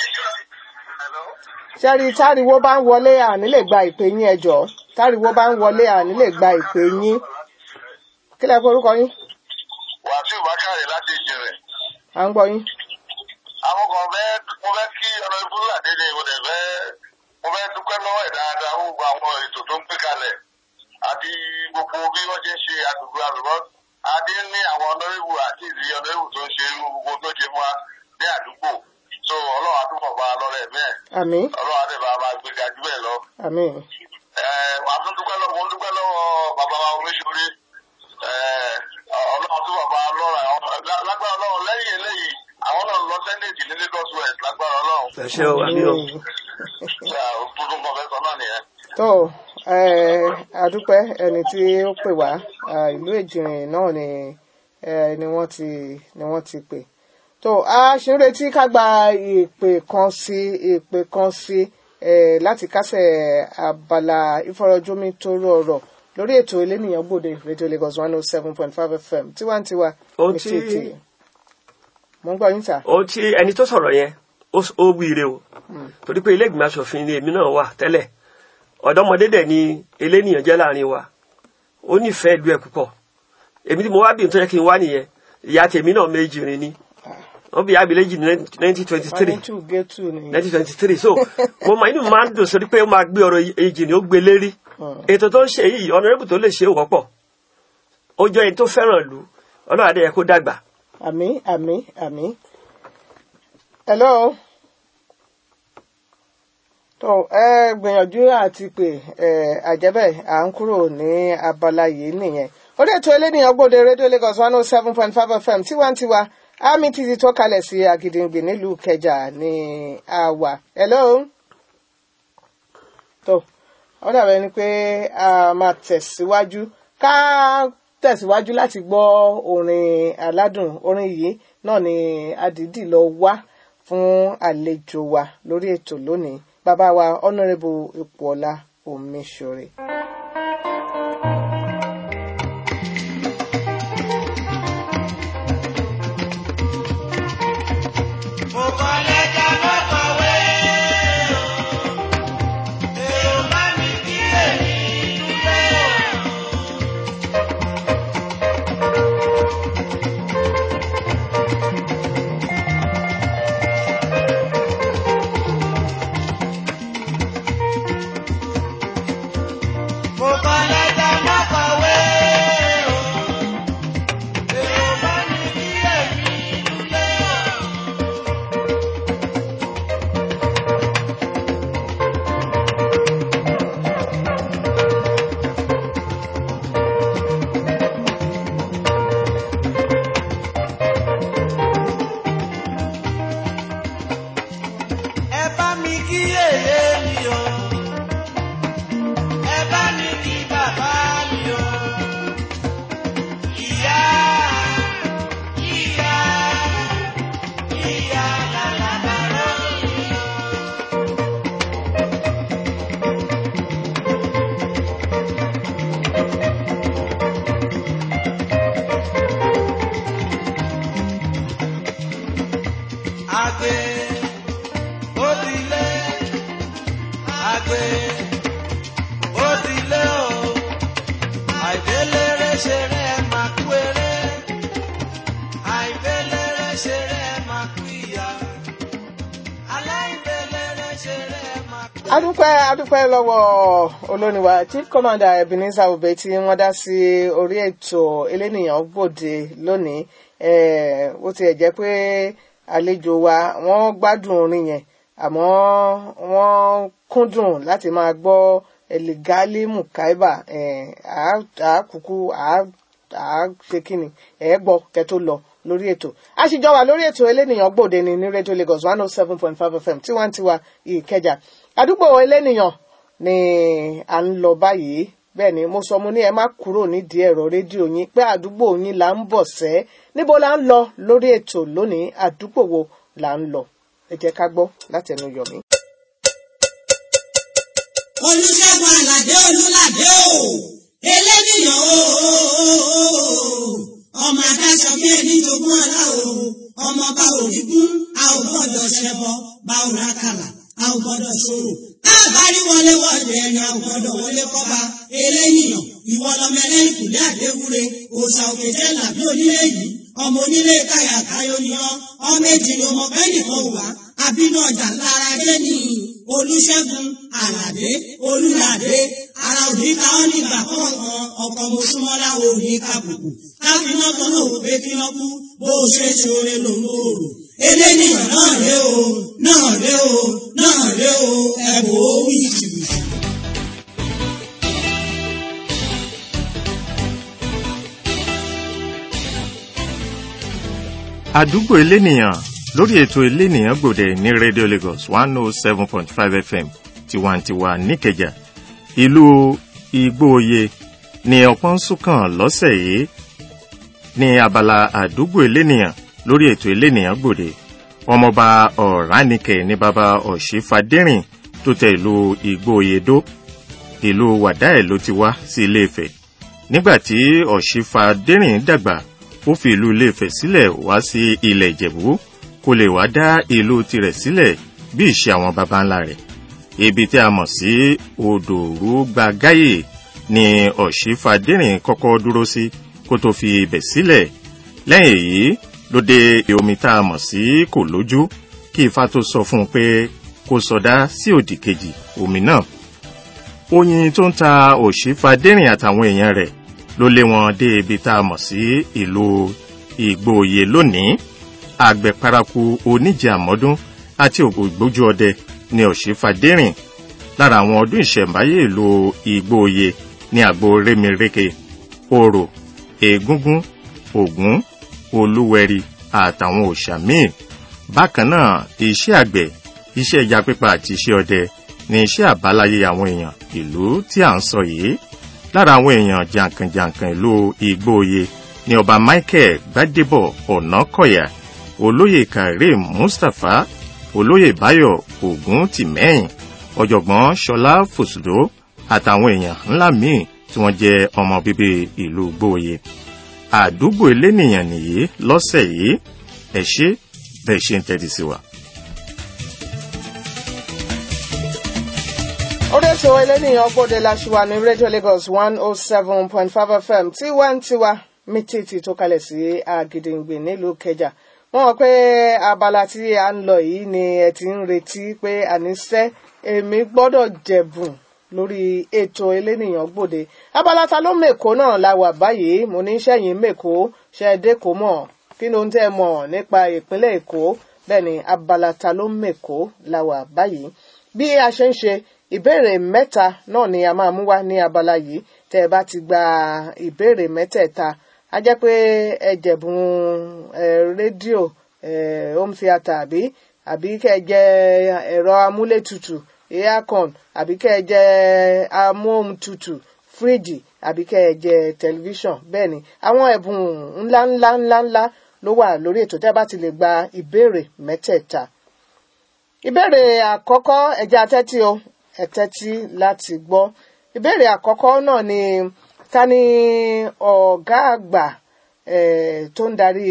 sẹ́rí táriwo bá ń wọlé àní lè gba ìpè yín ẹjọ́ táriwo bá ń wọlé àní lè gba ìpè yín kí lẹ forúkọ yín wàsíù bákàrẹ láti ìjìnlẹ̀. à ń gbọ́ yín. àwọn kan fẹ́ mo fẹ́ kí ọ̀nà ìbúlọ̀ àdéhùn ìwọ̀n dẹ̀ fẹ́ mo fẹ́ dúpẹ́ lọ́wọ́ ẹ̀ dáadáa fún gbogbo àwọn ètò tó ń gbé kalẹ̀ àti gbogbo bí wọ́n ṣe ń ṣe àdúgbò àlùbọ́ adé ní àwọn ọ̀nàrẹ́bù àti ìdí ọ̀nàrẹ́bù tó ń ṣe irú gbogbo tó ṣe fún wa ní àdúgbò so ọlọ́run àdúgbò bá a lọ́rẹ̀ bẹ́ẹ̀ àmín ọlọ́run àdébà máa gbéga jù bẹ́ẹ̀ lọ àmín wà á tún dúpẹ́ lọ́wọ́ mo ń dúpẹ́ lọ́wọ́ bàbá wa omiṣore ọlọ́run tún bàbá lọ́ra lágbára ọlọ́run lẹ́yìn eléyìí àwọn náà lọ sẹ́ńdẹ̀tì ní Lagos West lágbára ọlọ́run ẹ ṣe o àmì o tuntun kọfẹ́sọ náà nìyẹn. tó ẹ àdúpẹ́ ẹni tí ó pè wá à, ìlú èjìrìn náà ni ẹ, ni wọ́n ti ni wọ́n ti pè tó a ṣe ń retí ká gba ìpè kan sí ìpè kan sí ẹ, láti kásẹ̀ abala ìfọ̀rọ̀jomi tó rọrọ̀ lórí ètò elénìyàn gbòde radio Lagos one oh seven point five FM tiwantiwa Ohun ní tí- tètè mo ń gbọ́ yín sà. ohun tí ẹni tó sọ̀rọ̀ yẹn ó s- ó wíire o torí pé ilé ìgbìmọ̀ asòfin ni èmi náà wà tẹ́lẹ̀ ọ̀dọ́mọdé dẹ̀ ni eléníyàn jẹ́ láàrin wa ó nífẹ̀ẹ́ ìlú ẹ̀ púpọ̀ èmi tí mo wá bí n tó yẹ kí n wá nìyẹn ìyá tèmi náà méjì rin ni wọ́n bí ìyá mi léjì ní nineteen twenty wọ́n three ní two gé two ni. nineteen twenty three so mo máa inú mi máa ń dùn sórí pé ó máa gbé ọ̀rọ̀ èjì ni ó gbé lérí ètò tó ń ṣe yìí ọ̀nàrẹ́bù tó lè ṣe é wọ́pọ̀ ó jọ ẹni tó fẹ́ràn ìlú ọlọ́run adé yẹ kó dàgbà àmì àmì àmì. hello. tó ẹ gbìyànjú àti pé ẹ àjẹbẹ à ń kúrò ní abala yìí nìyẹn orí ètò eléníyàn gbòde rédíò Lagos one oh seven point five fm tiwantiwa àmì títí tó kalẹ̀ sí Àgìdìngbì nílùú Ìkẹjà ní àwà hello. tó ó dàbẹ̀ ni pé a máa tẹ̀síwájú ká tẹ̀síwájú láti gbọ́ orin aládùn orin yìí náà ni adìdí lọ wá fún àlejò wa lórí ètò lónìí bàbá wa honourable ipòọlá omiṣore. Mo kọ lẹ́tà mo kọ̀wé o. Èrò bá mi kí èmi dúpẹ́ o. Mo kọ lẹ́tà mo kọ̀wé o. Èrò bá mi kí èmi dúpẹ́ o. ẹ bá mi kí èyé mi o ẹ bá mi kí bàbá mi o ìyá ìyá ìyá làlàbàrò mi o. Àgbẹ̀ ó ti lé àgbẹ̀ ó ti lé o àìdélére ṣeré ẹ máa kú eré àìdélére ṣeré ẹ máa kú ìyá aláìdélére ṣeré ẹ máa kú. adúpẹ́ adúpẹ́ lọ́wọ́ olórin wa chief commander ebenezer obey tí wọ́n dá sí orí ètò elénìyàn gbòde lónìí eh, bó tiẹ̀ jẹ́ pé àlejò wa wọ́n gbádùn orin yẹn àmọ́ wọ́n kúndùn láti máa gbọ́ eligali mukaiba eh, àákùkù àáṣe kíni ẹ̀ gbọ́ kẹ́ tó lọ lórí ètò a sì jọ wà lórí ètò elénìyàn gbòde ní ní rédíò Lagos one oh seven point five FM tiwantiwa Ìkẹjà àdúgbò elénìyàn ni à ń lọ báyìí bẹ́ẹ̀ ni mo sọ mo ní ẹ má kúrò nídìí ẹ̀rọ rédíò yín pé àdúgbò yín là ń bọ̀ sẹ́ níbo la ń lọ lórí ètò lónìí àdúgbò wo là ń lọ ẹ jẹ́ ká gbọ́ látẹnu Yọ̀mí. olùṣègùn àlàdé olùlàdé o eléníyàn o ọmọ adáṣọ bí ẹni jogún ọlá o ọmọ bá òrìgún a ò gbọ́dọ̀ ṣẹbọ bá ò rákàlà a ò gbọ́dọ̀ ṣòro àbárí wọlé wọlé ẹni a ò gbọ́dọ̀ wọlé kọba eléníyàn ìwọ lọmọ ẹlẹ́yìn kùlé àdéwúre òòṣà òkè jẹ́ làbí onílé yìí ọmọ onílé káyà káyọ ni ọ ọmọ èjì ni ọmọ bẹ́ẹ̀ nìkan wà àbínú ọjà lára dé ní olùṣègùn àlàdé olùlàdé ara òní ká ọ nígbà kọ̀ọ̀kan ọkọ̀ mọ̀ṣúmọ́lá òní kàbùkù káfíná kan náà wò pé kí wọ́n kú bó o ṣe ṣe oore lòun ò rò eléníyàn náà ré o náà ré o náà ré o ẹ̀bùn ó wí jìbìtì. àdúgbò elénìyàn lórí ètò elénìyàn gbòde ní radio lagos one oh seven point five fm tiwantiwa níkẹjà ìlú igbóoyè ní ọpọ́n súnkàn lọ́sẹ̀ yìí ní abala àdúgbò elénìyàn lórí ètò elénìyàn gbòde ọmọọba ọ̀ránìkẹ́ ní baba ọ̀ṣífàdérìn tó tẹ ìlú igbóoyè dó ìlú wàdáẹ̀ ló ti wá sí ilé ifẹ̀ nígbà tí ọ̀ṣífàdérìn dàgbà ó fi ìlú Ilé-Ifẹ̀ sílẹ̀ wá sí ilẹ̀ Ìjẹ̀bú kó lè wá dá ìlú tirẹ̀ sílẹ̀ bí ìṣe àwọn baba ńlá rẹ̀ ibi tí a mọ̀ sí odòrú gbagáyè ni ọ̀ṣífadérìn kọ́kọ́ dúró sí kó tó fi ibẹ̀ sílẹ̀ lẹ́yìn èyí ló dé omi tá a mọ̀ sí kò lójú kí ifá tó sọ fún un pé kó sọdá sí òdì kejì omi náà oyin tó ń ta òṣìfadérìn àtàwọn èèyàn rẹ̀ ló lé wọn dé ibi tá a mọ̀ sí ìlú ìgbòòyè lónìí àgbẹ̀ paraku oníjẹ àmọ́dún àti ògbójú ọdẹ ní òṣìfadérìn lára àwọn ọdún ìṣẹ̀mbáyé ìlú ìgbòòyè ní àgbo rémirèké orò ègúngún ògún olúwẹ̀rí àtàwọn òòṣà míì bákan náà iṣẹ́ àgbẹ̀ iṣẹ́ ẹja pípa àti iṣẹ́ ọdẹ ní iṣẹ́ àbáláyé àwọn èèyàn ìlú tí à ń sọ yìí lára àwọn èèyàn jàǹkànjàǹkàn ìlú Ìgbòoyè ní ọba Michael Gbádébọ̀ Ọ̀nàkọ̀yà olóyè Karim Mustapha olóyè Báyọ̀ Ògún Tìmẹ́yìn ọ̀jọ̀gbọ́n Ṣọlá Fòsùdó àtàwọn èèyàn ńlá míì tí wọ́n jẹ́ ọmọ bíbí ìlú Ìgbòoyè àdúgbò elénìyàn nìyí lọ́sẹ̀ yìí ẹ ṣé bẹ́ẹ̀ ṣe ń tẹ́tí sí wa. orí ètò ẹlẹ́nìyàn gbọ́dọ̀ láṣìwà ní rédíò Lagos one oh seven point five FM tiwantiwa mítìtì tó kalẹ̀ sí Àgìdìngbì nílùú Kẹjà wọ́n mọ̀ pé abala tí a ń lọ yìí ni ẹ ti ń retí pé àníṣe èmi gbọ́dọ̀ jẹ̀bùn lórí ètò ẹlẹ́nìyàn gbòde abala ta ló mèkó náà la wà báyìí mo ní sẹ́yìn mèkó ṣẹ́ẹ́dẹ́kó mọ̀ kí ló ń tẹ́ mọ̀ nípa ìpínlẹ̀ Èkó bẹ́ẹ̀ ni abala ta ló mèkó la wà báyìí bí a ṣe ń ṣe ìbéèrè mẹ́ta náà ni a máa mú wá ní abala yìí tẹ́ ẹ bá ti gba ìbéèrè mẹ́tẹ̀ẹ̀ta a jẹ́ pé ẹ jẹ̀bùn rédíò home theatre àbí àbí kẹ́ ẹ jẹ ẹ̀rọ amúlétutù aircon àbí kẹ́ ẹ jẹ amóhuntutù fíríjì àbí kẹ́ ẹ jẹ tẹlifíṣàn bẹ́ẹ̀ ni àwọn ẹ̀bùn ńlá ńlá ńlá ńlá ló wà lórí ètò tẹ́ ẹ bá ti lè gba ìbéèrè mẹ́tẹ̀ẹ̀ta ìbéèrè àkọ́kọ́ ẹ̀jẹ̀ atẹ́tí o ẹ̀tẹ́tí láti gbọ́ ìbéèrè àkọ́kọ́ náà ni ta ni ọ̀gá àgbà tó ń darí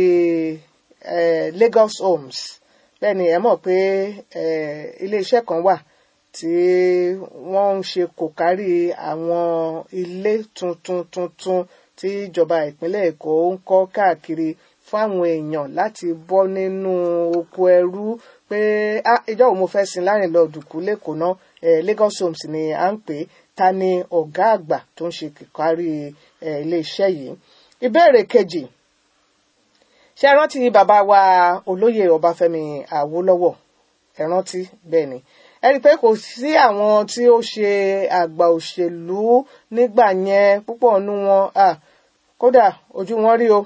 Lagos Homes bẹ́ẹ̀ ni ẹ mọ̀ pé iléeṣẹ́ kan wà tí wọ́n ń ṣe kò kárí àwọn ilé tuntun tuntun tí ìjọba ìpínlẹ̀ Èkó ń kọ́ káàkiri fún àwọn èèyàn láti bọ́ nínú oko ẹrú pé ìjọ wo mo fẹ́ sin láàrin lọ dùkú lẹ́kọ̀ọ́ náà Lagos Homes ni à ń pè ta ni ọ̀gá àgbà tó ń ṣe kíkárí iléeṣẹ́ yìí ìbéèrè kejì ṣé ẹ rántí bàbá wa olóyè Ọbáfẹ́mi Awólọ́wọ̀ ẹ rántí bẹ́ẹ̀ ni ẹ rí i pé kò sí àwọn tí ó ṣe àgbà òṣèlú nígbà yẹn púpọ̀ nú wọn kódà ojú wọn rí o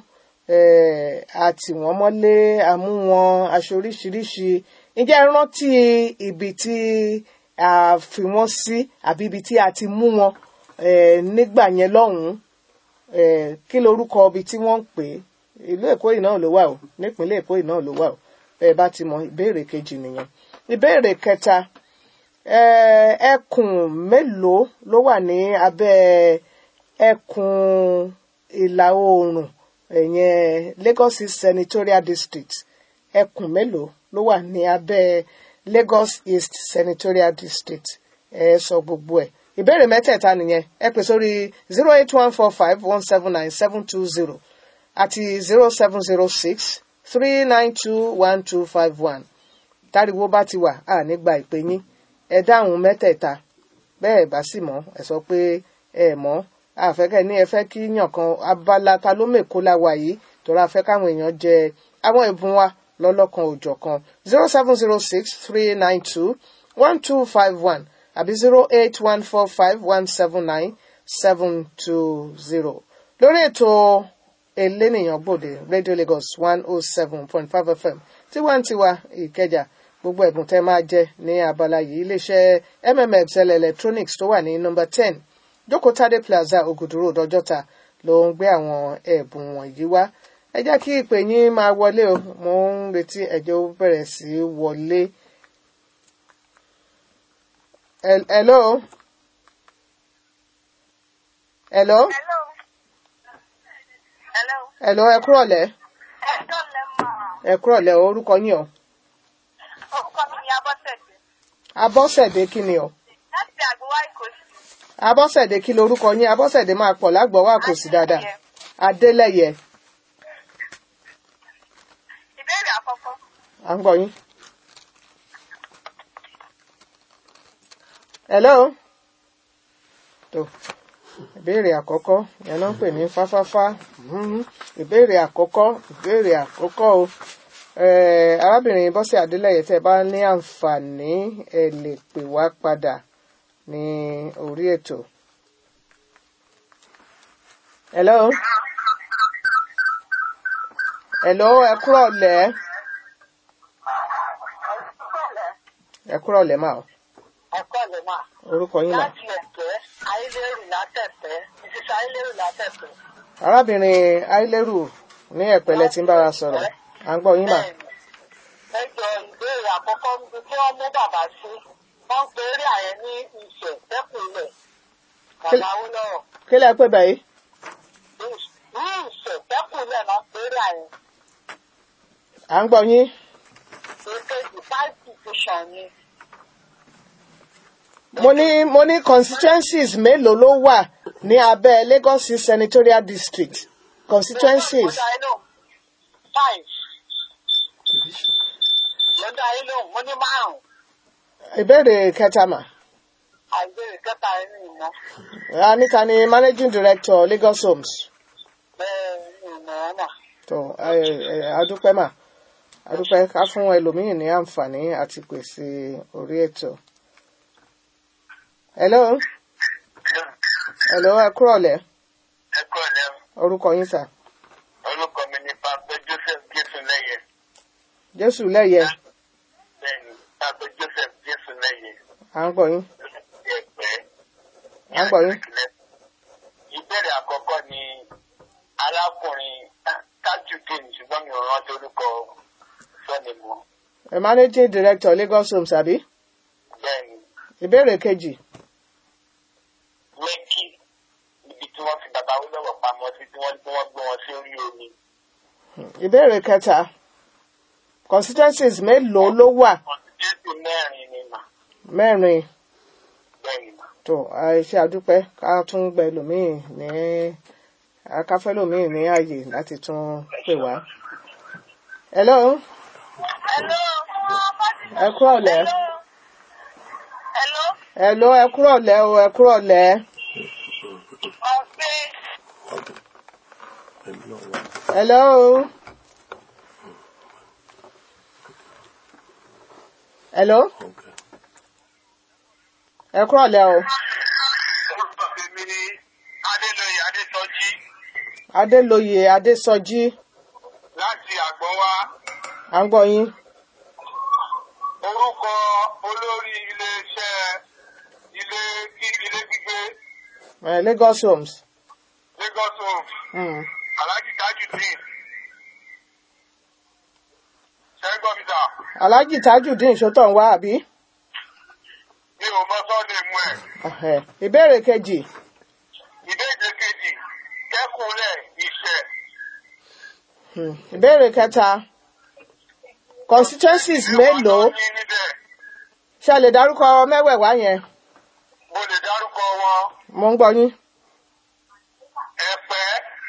àtì wọ́n mọ́lé àmú wọn aṣọ oríṣiríṣi ǹjẹ́ ẹ rántí ibi tí a fi wọ́n sí àbí ibi tí a ti mú wọn nígbà yẹn lọ́hùn-ún kí lorúkọ ibi tí wọ́n ń pè é ìlú Èkó yìí náà ló wà o nípínlẹ̀ Èkó yìí náà ló wà o bẹ́ẹ̀ bá ti mọ ìbéèrè kejì nìyẹn ìbéèrè kẹta ẹkùn mélòó ló wà ní abẹ́ ẹkùn ìlà oòrùn ẹ̀yẹn Lagos East Senatorial District ẹkùn mélòó ló wà ní abẹ́ Lagos East Senatorial District ẹ sọ gbogbo ẹ̀ ìbéèrè mẹ́tẹ̀ẹ̀ta nìyẹn ẹ pè sórí zero eight one four five one seven nine seven two zero àti zero seven zero six three nine two one two five one táriwo bá ti wà á nígbà ìpè yín ẹ dáhùn mẹ́tẹ̀ẹ̀ta bẹ́ẹ̀ bá sì mọ̀ ẹ sọ pé ẹ mọ̀ àfẹ́kẹ́ ní ẹ fẹ́ kí yàn kan abala ta ló mèkó la wà yìí torí a fẹ́ káwọn èèyàn jẹ àwọn ìbùn wa lọ́lọ́kan òjọ̀ kan zero seven zero six three nine two one two five one àbí zero eight one four five one seven nine seven two zero lórí ètò elénìyàn gbòde Radio Lagos one oh seven point five FM tiwantiwa Ìkẹjà gbogbo ẹ̀bùn tẹ́ máa jẹ ní abala yìí iléeṣẹ́ mmf cell electronics tó wà ní nọ́mbà ten jókòó tádé plaza ògùdúró dọjọ́ta ló ń gbé àwọn ẹ̀bùn wọ̀nyí wá ẹ jẹ́ kí ìpè yín máa wọlé o mo ń retí ẹ̀jẹ̀ ó bẹ̀rẹ̀ sí í wọlé. Hel- hello. hello. Hello. Hello. Hello, ẹ kúrọ̀lẹ́. Ẹ̀dọ́ lẹ mọ̀. Ẹ kúrọ̀lẹ́ orúkọ yín o. Orúkọ mi ni Abọ́sẹ̀dé. Abọ́sẹ̀dé kí ni o? Láti àgbéwá Ìkòsí. Abọ́sẹ̀dé kí lorúkọ yín? Abọ́sẹ̀dé máa pọ̀ lágbọ̀wọ́ àkòsí dáadáa. Adélẹ́yẹ. Ìbéèrè àkọ́kọ́. À ń gbọ́ yín. Hello. Tó ìbéèrè àkọ́kọ́ yẹn náà ń pè ní fáfáfá. Mhm. Ìbéèrè àkọ́kọ́ ìbéèrè àkọ́kọ́ o. Eh, arábìnrin Bọ́sẹ̀ Adélẹ́yẹ tẹ́ ẹ bá ní àǹfààní ẹ lè pè wá padà ní orí ètò. Hello. Hello, ẹ kúrọ̀lẹ́. Ẹ kúrọ̀lẹ́ mà o. Ẹ̀kọ́ lè máa. Orúkọ yín mà. Láti ẹ̀tẹ́, ayélujára látẹ̀tẹ́, ìṣiṣẹ́ ayélujára látẹ̀tẹ́. Arábìnrin Aileru ní ẹ̀pẹ̀lẹ̀ tí ń bára sọ̀rọ̀. À ń gbọ́ yín mà. Ẹ jọ ìbéèrè àkọ́kọ́ níbi tí wọ́n mú bàbá sí. Wọ́n pe eré àyẹ̀ ní ìṣẹ̀ tẹ́kùnlẹ̀. Bàbá Awólọ́wọ̀. Kí lẹ pé bẹ́ẹ̀ yìí? Ní ìṣẹ̀ tẹ́kùnlẹ̀ náà pe eré àyẹ̀. À ń gbọ́ yín. Èkejì five petition ni. Mo ní mo ní constituencies mélòó ló wà ní abẹ́ Lagos East Senatorial District? Constituencies. Lọ́dọ̀ ayé lòun. Five. Lọ́dọ̀ ayé lòun. Mo ní márùn-ún. Ìbéèrè kẹta mà. Àìbéèrè kẹta ẹni ìmọ̀. A níta ni Managing Director Lagos Homes. Bẹ́ẹ̀ ni ìmọ̀ ọ̀nà. Tó ẹ ẹ adúpẹ́ mà. Adúpẹ́ ká fún ẹlòmíì ní àǹfààní àti pèsè orí ètò. Hello. Hello, ẹ kúrọ̀lẹ́. ẹ kọ́ ẹ̀ lẹ́nu Orúkọ yín sà. orúkọ mi ni pásítọ̀ joseph jésù lẹ́yẹ Jésù lẹ́yẹ. bẹ́ẹ̀ni pásítọ̀ joseph jésù lẹ́yẹ À ń gbọ́ yín. ẹ̀pẹ́. À ń gbọ́ yín. ìbéèrè àkọ́kọ́ ni arákùnrin tajudeen ṣùgbọ́n mi ò rántí orúkọ sọ́ni mọ́ Ẹ Managing Director Lagos Homes àbí? bẹ́ẹ̀ni Ìbéèrè kejì. lẹ́kì ibi tí wọ́n fi bàbá wílọ́wọ́ pamọ́ sí tí wọ́n tí wọ́n gbé wọn sí orí omi Ìbéèrè kẹta. Constituencies mélòó ló wà? jésù mẹ́rin ni mà Mẹ́rin. bẹ́ẹ̀ni mà. Tó àìṣe àdúpẹ́ ká tún gbẹ lòmíì ní akáfẹ́ lòmíì ní ààyè láti tún pè wá. Hello. Hello. Ẹ kúrọ̀lẹ́. Hello. Hello, ẹ kúrọ̀lẹ́ o, ẹ kúrọ̀lẹ́. Ọ̀pẹ. Hello. Hello. Ẹ kúrọ̀lẹ́ o. orúkọ tèmi ni adélóye adésọjí Adélóye Adésọjí. láti àgbọ̀nwá À ń gbọ́ yín. orúkọ olórí iléeṣẹ́ ilé ilé gbígbé Eh, Lagos Homes. lagos homes Mm. alhaji tajudeen ṣẹ́gbọ́n mi sà Alhaji Tajudeen Ṣótọ̀ ń wá àbí? mi ò mọ sọ́ọ̀nì mú ẹ̀ Ẹhẹ̀. Ìbéèrè kejì. ìbéèrè kejì kẹ́kùnlẹ̀ ìṣẹ̀ Hmm. Ìbéèrè kẹta. Constituencies mélòó? ní níbẹ̀ Ṣé a lè dárúkọ mẹ́wẹ̀ẹ̀wá yẹn? mo lè dárúkọ wọn Mo ń gbọ́ yín. ẹ̀pẹ́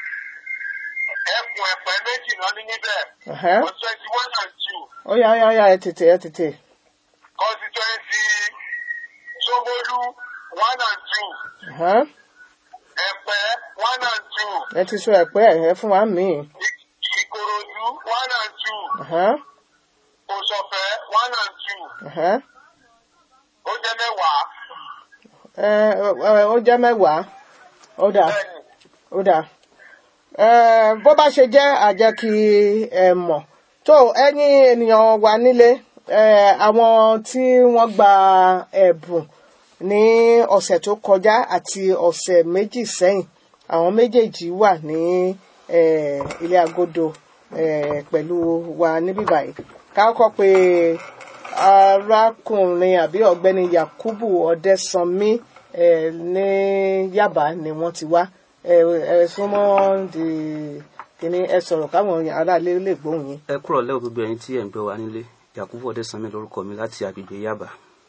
ẹkùn ẹ̀pẹ́ méjì náà ní níbẹ̀ Ẹ̀hẹ́. twenty one and two Ó yá ó yá ó yá ẹ tètè ẹ tètè. constituency Ṣómólú one and two Ẹ̀hẹ́. ẹ̀pẹ́ one and two Ẹ ti sọ ẹ̀pẹ́ ẹ̀ fún wa míì. Ìkòròdú one and two Ẹ̀hẹ́. Òṣọ̀fẹ́ one and two Ẹ̀hẹ́. ó jẹ́ mẹ́wàá Ẹ ẹ ó jẹ́ mẹ́wàá. Ó dà bẹ́ẹ̀ni ó dà. Ẹ bó bá ṣe jẹ́ àjẹ́ kí ẹ mọ̀. Tó ẹ̀yin ènìyàn wà nílé ẹ àwọn tí wọ́n gba ẹ̀bùn ní ọ̀sẹ̀ tó kọjá àti ọ̀sẹ̀ méjì sẹ́yìn àwọn méjèèjì wà ní eh, ilé agodo eh, pẹ̀lú wa níbí báyìí ká kọ́ pé arákùnrin àbí ọ̀gbẹ́ni Yakubu Ọdẹ́sanmí eh, ní Yaba ni wọ́n ti wá ẹ ẹ súnmọ́ the kíní ẹ sọ̀rọ̀ káwọn aráalé lè gbóhùn yín. ẹ kúrò lẹ́wọ̀ gbogbo ẹ̀yin tí ẹ̀ ń gbé wa nílé yakubu ọdẹsanmi lórúkọ mi láti agbègbè yaba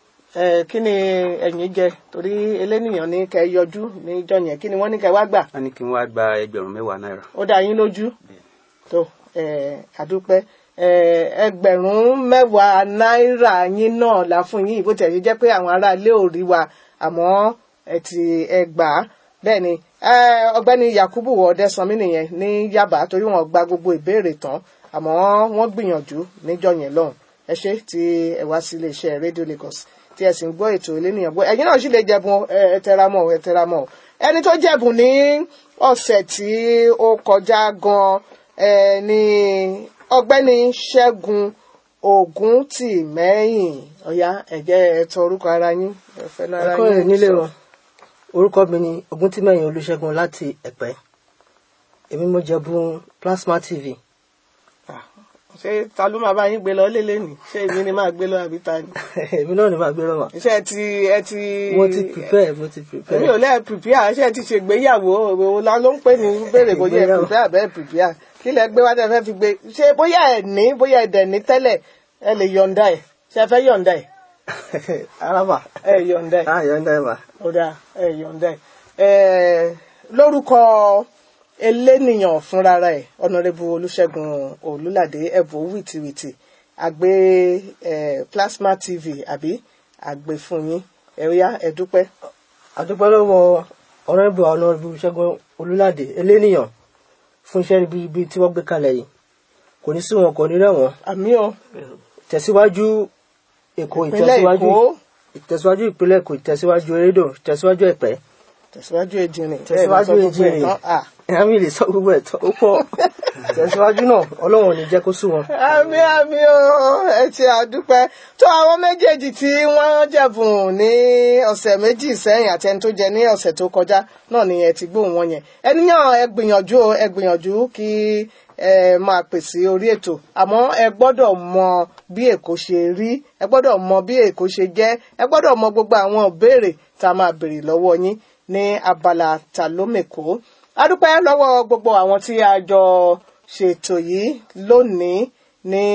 ẹ kí ni ẹ̀yin jẹ torí elénìyàn ní kẹ́ yọjú níjọ́ yẹn kí ni wọ́n ní kẹ́ wá gbà wọn ní kí n wá gba ẹgbẹ̀rún mẹ́wàá náírà ó dá yín lójú tó ẹ àdúpẹ́ ẹ ẹgbẹ̀rún mẹ́wàá náírà yín náà la fún yín bó tiẹ̀ ṣe jẹ́ pé àwọn aráalé ò rí wa àmọ́ ẹ ti ẹ gbà á bẹ́ẹ̀ ni ẹ, ọ̀gbẹ́ni yakubu ọ̀dẹ́sánmi nìyẹn ní yaba torí wọn gba gbogbo ìbéèrè tán àmọ́ wọ́n gbìyànjú níjọ́ yẹn lọ́hùn ẹ ṣé tí ẹ wá sí iléeṣẹ́ rédíò Lagos tí ẹ sì ń gbọ́ ètò elénìyàn gbọ́ ẹ̀yin náà sì lè jẹ̀bùn ẹ ẹ tẹra mọ́ ẹ tẹra mọ́ ẹni tó jẹ̀bùn ní ọ̀sẹ̀ tí ó kọjá gan ẹ ní ọ̀gbẹ́ni Ṣẹ́gun Ògún tì mẹ́yìn ọ̀yá ẹ̀jẹ̀ ẹ̀tọ́ orúkọ ara yín ẹ̀fẹ́ náà ara ẹ̀kọ́ yín rẹ̀ nílé sọ. wọn orúkọ mi ni Ògúntímẹ̀yìn Olúṣẹ́gun láti Ẹ̀pẹ́ èmi mo jẹ̀bùn plasma tv Ah, ṣé ta ló máa bá yín gbé lọ lélẹ̀ ni ṣé èmi ni máa gbé lọ àbí ta ni èmi náà ni màá gbé lọ́wọ́ iṣẹ́ ti ẹ ti mo ti prepare mo ti èmi ò prepare lẹ́ẹ̀ prepare iṣẹ́ ti ṣègbéyàwó òwò la ló ń pè ní béèrè bóyá ẹ Ìgbéyàwó. prepare bẹ́ẹ̀ prepare kí lẹ gbé wá tẹ fẹ́ fi gbé ṣé bóyá ẹ ní bóyá ẹ dẹ̀ ní tẹ́lẹ̀ ẹ lè yọ̀ǹda ẹ̀ ṣe ẹ fẹ́ yọ̀ǹda ẹ̀ araba ẹ yọ̀ǹda ẹ̀ ah yọ̀ǹda ẹ̀ mà ó dáa ẹ yọ̀ǹda ẹ̀ ẹ̀ lórúkọ elénìyàn fúnra ẹ̀ ọ̀nàrẹ́bù olùṣègùn olùlàdé ẹ̀bù wìtìwìtì àgbé ẹ̀ plasma tv àbí àgbé fún yín ẹ̀ríyá ẹ̀dúpẹ́ àdúpẹ́ lọ́wọ́ ọ̀rẹ́bù ọ̀nàrẹ́bù Ṣẹ́gun Olúládé eléníyàn fún iṣẹ́ ribiribi tí wọ́n gbé kalẹ̀ yìí kò ní sí wọn kò ní rẹ̀wọ̀n àmì o tẹ̀síwájú Èkó ìpínlẹ̀ ìtẹ̀síwájú èkó ìtẹ̀síwájú ìpínlẹ̀ Èkó ìtẹ̀síwájú erédò ìtẹ̀síwájú Ẹ̀pẹ́ tẹ̀síwájú èjìrìn tẹ̀síwájú ẹ̀ lọ sọ gbogbo ẹ̀ Èjìrìn tán. Ah. ẹ̀hámi lè sọ gbogbo ẹ̀ tán ó pọ̀ tẹ̀síwájú náà Ọlọ́run ò ní jẹ́ kó sú wọn. àmì àmì o ẹ ti àdúpẹ́ tó àwọn méjèèjì tí wọ́n jẹ̀bùn ní ọ̀sẹ̀ méjì sẹ́yìn àti ẹni tó jẹ ní ọ̀sẹ̀ tó kọjá náà ni ẹ ti gbóhùn wọn yẹn ẹniyàn ẹ gbìyànjú o ẹ gbìyànjú kí ẹ máa pèsè orí ètò àmọ́ ẹ gbọ́dọ̀ mọ bí èkó ṣe rí ẹ gbọ́dọ̀ mọ bí èkó ṣe jẹ́ ẹ gbọ́dọ̀ mọ gbogbo àwọn ìbéèrè tá a máa béèrè lọ́wọ́ yín ní abala ta ló mèkó adúpẹ́ lọ́wọ́ gbogbo àwọn tí a jọ ṣètò yìí lónìí ní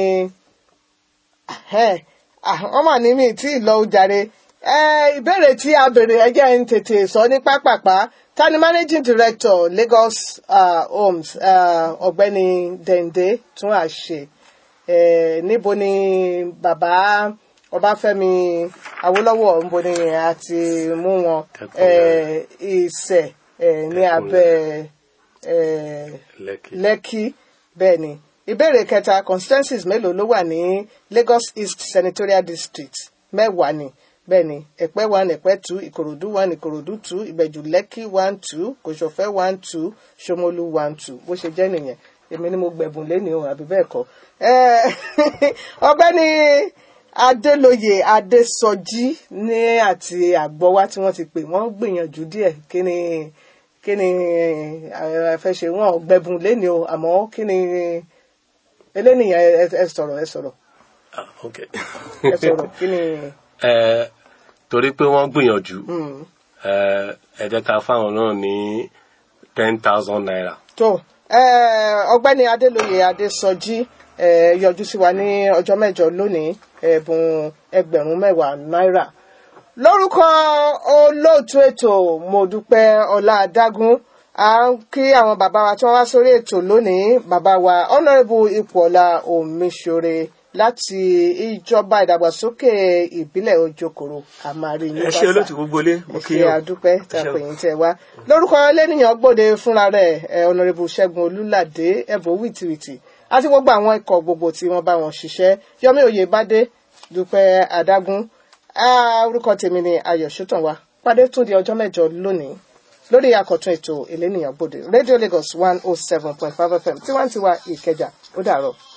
Ẹhẹ́n. Ah, wọ́n mà ní mi tí ì lọ ojàre Eh, ìbéèrè tí a béèrè ẹ jẹ́ n tètè sọ ní pápápá ta ni managing director Lagos uh, Homes uh, ọ̀gbẹ́ni Dende tún àṣe Eh, níbo ni bàbá Ọbáfẹ́mi Awólọ́wọ̀ níbo ni a ti mú wọn Eh, Ìṣẹ̀ eh, ní abẹ́ eh, Lẹ́kì. Lẹ́kì bẹ́ẹ̀ ni ìbéèrè kẹta constituencies mélòó ló wà ní Lagos East Senatorial District mẹ́wàá ni bẹ́ẹ̀ ni Ẹ̀pẹ́ one Ẹ̀pẹ́ two Ìkòròdú one Ìkòròdú two Ìbẹ̀jú Lẹ́kì one two Kòsòfẹ́ one two Ṣómólú one two bó ṣe jẹ́ nìyẹn èmi ni mo gbẹ̀bùn lẹ́ni o àbí bẹ́ẹ̀ kọ́ Eh, ọ̀gbẹ́ni Adélóyè Adésọjí ní àti àgbọ̀wá tí wọ́n ti pè wọ́n gbìyànjú díẹ̀ kí ni kí ni ẹ fẹ́ ṣe wọn ò gbẹ̀bùn lẹ́ni o àmọ́ kí ni elénìyàn ẹ ẹ sọ̀rọ̀ ẹ sọ̀rọ̀ Ah, ok. ẹ sọ̀rọ̀ kí ni Eh, torí pé wọ́n gbìyànjú eh, ẹ jẹ́ ká fáwọn náà ní ten thousand naira. tó eh, ọ̀gbẹ́ni Adélóyè Adésọjí eh, yọjú sí wa ní ọjọ́ mẹ́jọ lónìí ẹ̀bùn ẹgbẹ̀rún mẹ́wàá náírà lórúkọ olóòtú ètò Mọ́dúpẹ́ Ọlá Adágún à ń kí àwọn bàbá wa tí wọ́n wá sórí ètò lónìí bàbá wa honourable Ipòọlá Omiṣore láti ìjọba ìdàgbàsókè ìbílẹ̀ Ojokoro àmàrí ní ẹ ṣe olóòtú gbogbo ilé mo kí ṣe yín o. àdúpẹ́ tí a Ẹ ṣé o. pè yín tẹ́ wá lórúkọ lẹ́nìyàn gbòde fúnra rẹ̀ ẹ̀ ọ̀nàrẹ́bù ṣẹ́gun olúládé ẹ̀bùn wìtìwìtì àti gbogbo àwọn ikọ̀ gbogbo tí wọ́n bá wọn ṣiṣẹ́ yọmí oyèbádé dúpẹ́ adágún Ah, orúkọ tèmi ni ayọ̀ ṣótànwá pàdé tún di ọjọ́ mẹ́jọ lónìí lórí àkọ́tún ètò ìlénìyàn gbòde rédíò lagos one oh seven point five fm tiwantiwa ìkẹjà ó dàárọ̀.